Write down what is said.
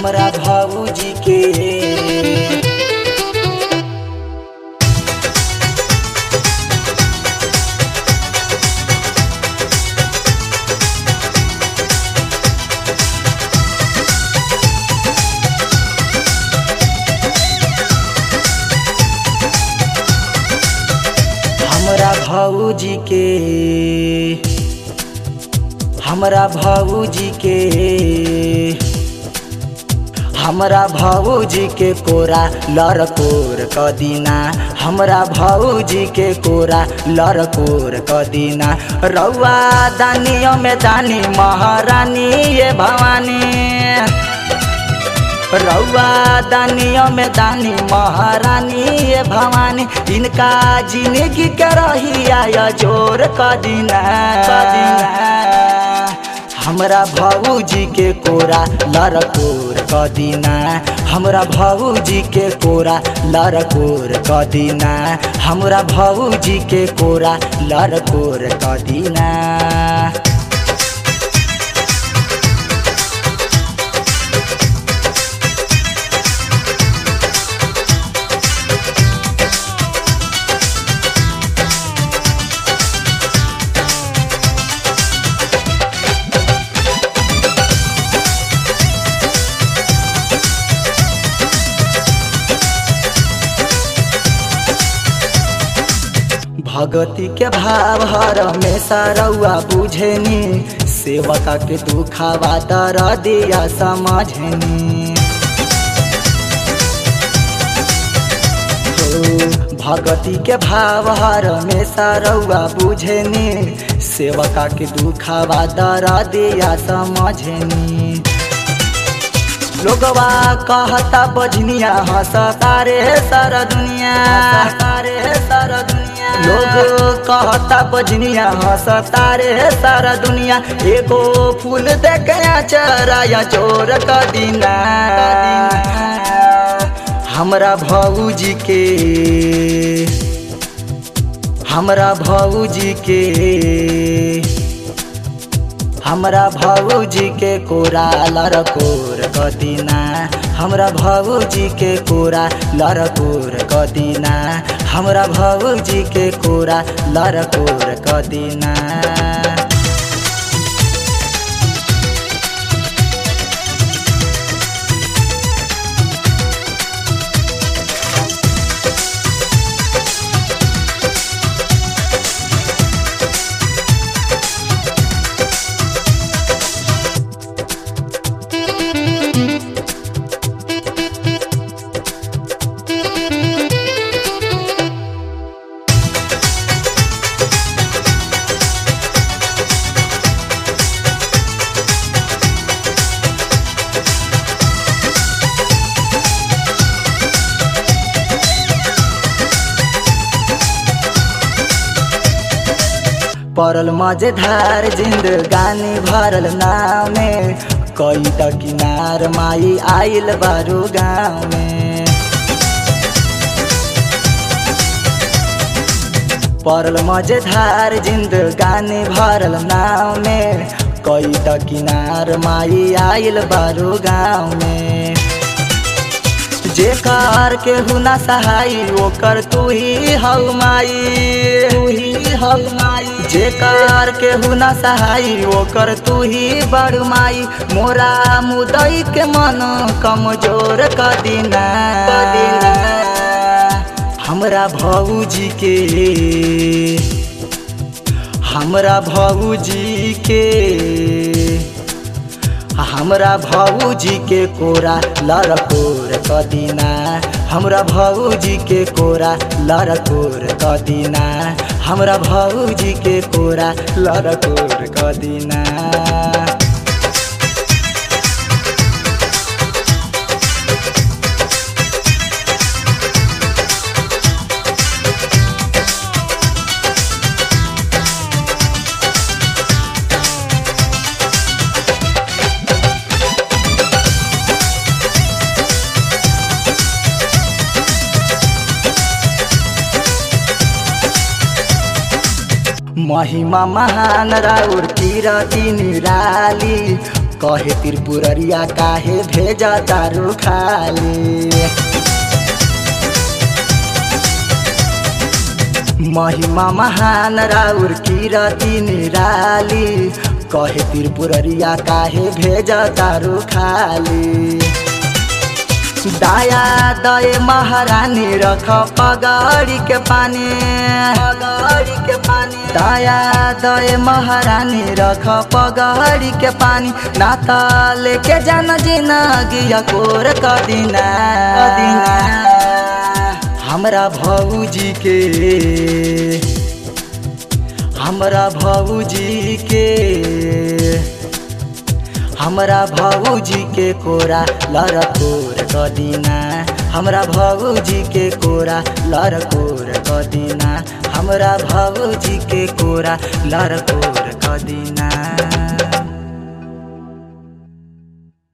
हमरा भौजी के हमरा भौजी के हमरा भौजी के हमरा भौजी के कोरा लरकोर कदिना हमरा भौजी के कोरा लरकोर कदिना रौआ दानियों में दानी महारानी ये भवानी रौआ दानियों में दानी महारानी ये भवानी इनका जिंदगी के रही आया जोर कदिना हमरा भौजी के कोरा लरकोर कदिना हमरा भौजी के कोरा लरकोर कदिना हमरा भौजी के कोरा लरकोर कदिना भगती के भाव हर हमेशा रउआ बुझेनी सेवका के दुखावा दर दिया समझनी हो, भगती के भाव हर हमेशा रउआ बुझेनी सेवका के दुखावा दर दिया समझनी लोगवा कहता बजनिया हंस तारे सर दुनिया तारे सर दुनिया लोग कहता बजनिया हंस तारे सर दुनिया एगो फूल देखया चराया चोर कदीना हमरा भौजी के हमरा भौजी के हमरा भौजी के कोरा लरकोर कदिना हमरा भौजी के कोरा लरकोर कदिना हमरा भौजी के कोरा लरकोर कदिना पड़ल मजेदार जिंदगानी भरल नाव में कई त किनार माई आइल बारू गाँव में पड़ल मजेदार जिंदगानी भरल नाव में कई त किनार माई आइल बारू गाँव में जेकार के हुना सहाई ओकर तू ही हौ माई तू ही हौ माई जेकार के हुना सहाई ओकर तू ही बड़ माई मोरा मुदई के मन कमजोर कदिना हमरा भौजी के हमरा भौजी के हमरा भौजी के कोरा लरकोर कदिना हमरा भौजी के कोरा लरकोर कदिना हमरा भौजी के कोरा लरकोर कदिना महिमा महान राउर किरती निराली कहे त्रिपुररिया काहे भेजा तारू खाली महिमा महान राउर किरती निराली कहे त्रिपुररिया काहे भेज तारू खाली दाया दए महारानी रख पगड़ी के पानी पगड़ी के पानी दाया दए महारानी रख पगड़ी के पानी नाता लेके जान जिंदगी कोर कदिना कदिना हमरा भौजी के हमरा भौजी के हमरा भौजी के कोरा लरकोर कदिना हमरा भौजी के कोरा लरकोर कदिना हमरा भौजी के कोरा लरकोर कदिना